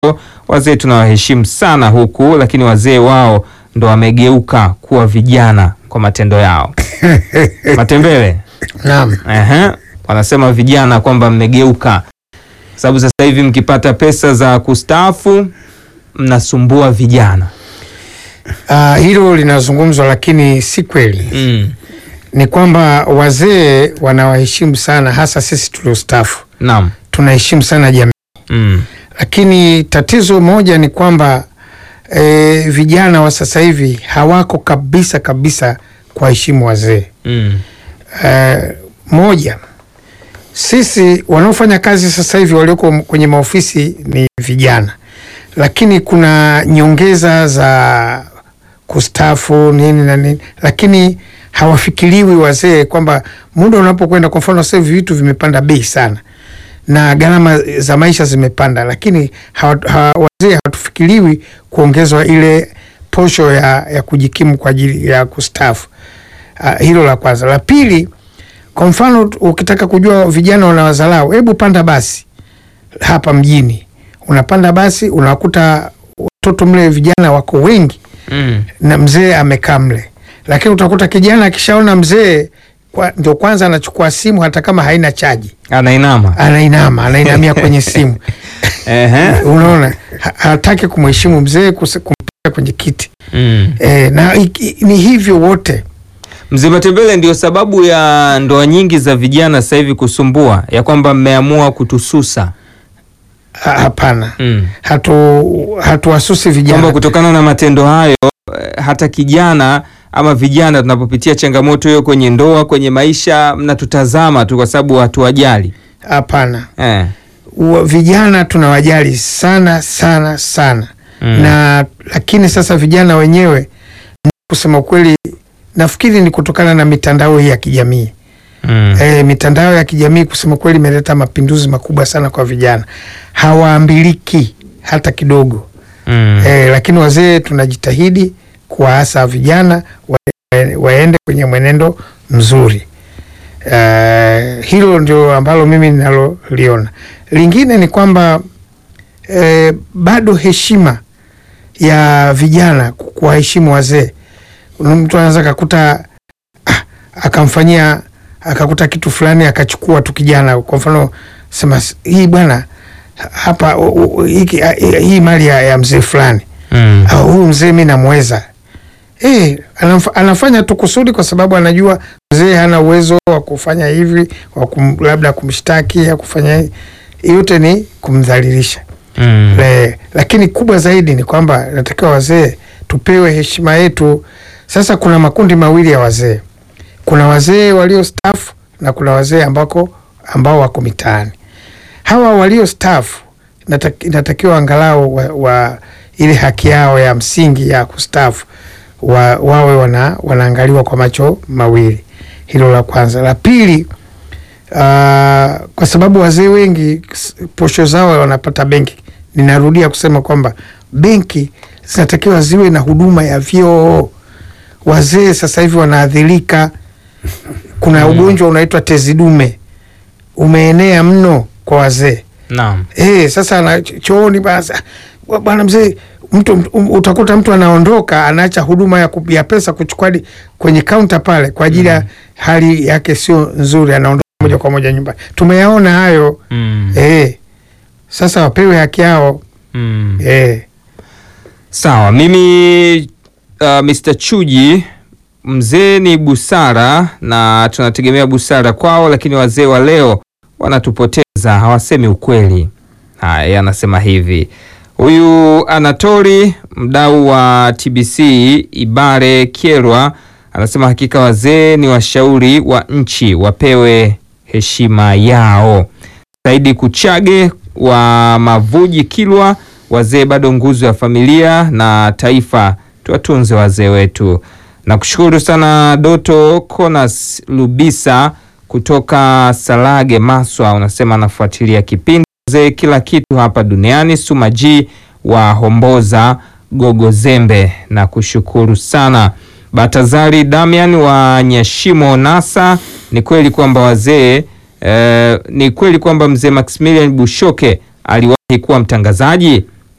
wazee tunawaheshimu sana huku, lakini wazee wao ndo wamegeuka kuwa vijana kwa matendo yao. Matembele Naam. Ehe, wanasema vijana kwamba mmegeuka, sababu sasa hivi mkipata pesa za kustaafu mnasumbua vijana. Ah, hilo linazungumzwa lakini si kweli. Mm. Ni kwamba wazee wanawaheshimu sana, hasa sisi tuliostaafu Naam. tunaheshimu sana jamii, Mm. lakini tatizo moja ni kwamba e, vijana wa sasa hivi hawako kabisa kabisa kuwaheshimu wazee. Mm. E, moja, sisi wanaofanya kazi sasa hivi walioko kwenye maofisi ni vijana, lakini kuna nyongeza za kustaafu nini na nini, lakini hawafikiriwi wazee kwamba muda unapokwenda, kwa mfano sasa hivi vitu vimepanda bei sana na gharama za maisha zimepanda, lakini hawa, hawa, wazee hawatufikiriwi kuongezwa ile posho ya, ya kujikimu kwa ajili ya kustaafu. Uh, hilo la kwanza. La pili, kwa mfano ukitaka kujua vijana wanawazalau, hebu panda basi hapa mjini, unapanda basi unakuta watoto mle vijana wako wengi Mm. na mzee amekaa mle, lakini utakuta kijana akishaona mzee kwa, ndio kwanza anachukua simu hata kama haina chaji, Anainama. anainama anainamia kwenye simu Ehe. unaona, ha- hataki kumheshimu mzee kuse- kumpeleka kwenye kiti Mm. e, na iki- ni hivyo wote Mzee Matembele, ndio sababu ya ndoa nyingi za vijana sasa hivi kusumbua, ya kwamba mmeamua kutususa Ha- hapana mm. hatu hatuwasusi kwamba vijana kutokana na matendo hayo eh, hata kijana ama vijana tunapopitia changamoto hiyo kwenye ndoa, kwenye maisha, mnatutazama tu kwa sababu hatuwajali hapana. eh. Wa- Vijana tunawajali sana sana sana Mm. na lakini sasa vijana wenyewe kusema ukweli, nafikiri ni kutokana na mitandao hii ya kijamii Mm. e, mitandao ya kijamii kusema kweli imeleta mapinduzi makubwa sana kwa vijana, hawaambiliki hata kidogo Mm. e, lakini wazee tunajitahidi kuwaasa vijana wa, waende kwenye mwenendo mzuri. E, hilo ndio ambalo mimi ninaloliona. Lingine ni kwamba e, bado heshima ya vijana kuwaheshimu wazee. Kuna mtu anaweza kakuta ah, akamfanyia akakuta kitu fulani akachukua tu kijana, kwa mfano sema "S- hii bwana hapa u- u- hiki- ah, hii hii mali ya, ya mzee fulani Mm. Ah, huyu mzee mi namweza. Eh, anaf, anafanya tu kusudi kwa sababu anajua mzee hana uwezo wa kufanya hivi, wa kum, labda kumshtaki ya kufanya hivi. Yote ni kumdhalilisha. Mm. Le, lakini kubwa zaidi ni kwamba natakiwa wazee tupewe heshima yetu. Sasa kuna makundi mawili ya wazee, kuna wazee waliostaafu na kuna wazee ambako ambao wako mitaani. Hawa waliostaafu nataki- inatakiwa angalau wa, wa ile haki yao ya msingi ya kustaafu wa, wawe wana, wanaangaliwa kwa macho mawili. Hilo la kwanza. La pili, uh, kwa sababu wazee wengi s- posho zao wanapata benki. Ninarudia kusema kwamba benki zinatakiwa ziwe na huduma ya vyoo. Wazee sasa hivi wanaadhirika. Kuna ugonjwa unaitwa tezi dume umeenea mno kwa wazee. Naam. Eh, sasa na ch- chooni basi wa- bwana mzee, mtu mtu- um, utakuta mtu anaondoka anaacha huduma ya, ku- ya pesa kuchukua hadi kwenye kaunta pale kwa ajili ya hali yake sio nzuri, anaondoka moja kwa moja nyumbani. Tumeyaona hayo Mm. eh. Sasa wapewe haki yao Mm. eh. Sawa, mimi uh, Mr. Chuji, mzee ni busara na tunategemea busara kwao, lakini wazee wa leo wanatupoteza, hawasemi ukweli. Haya, yeye anasema hivi. Huyu Anatori, mdau wa TBC Ibare Kyerwa, anasema hakika wazee ni washauri wa nchi, wapewe heshima yao. Saidi Kuchage wa Mavuji Kilwa, wazee bado nguzo ya familia na taifa, tuwatunze wazee wetu. Nakushukuru sana Doto Konas Lubisa kutoka Salage Maswa, unasema anafuatilia kipindi wazee kila kitu hapa duniani. Suma G wa Homboza Gogozembe, na kushukuru sana. Batazari Damian wa Nyashimo Nasa, ni kweli kwamba wazee eh, ni kweli kwamba mzee Maximilian Bushoke aliwahi kuwa mtangazaji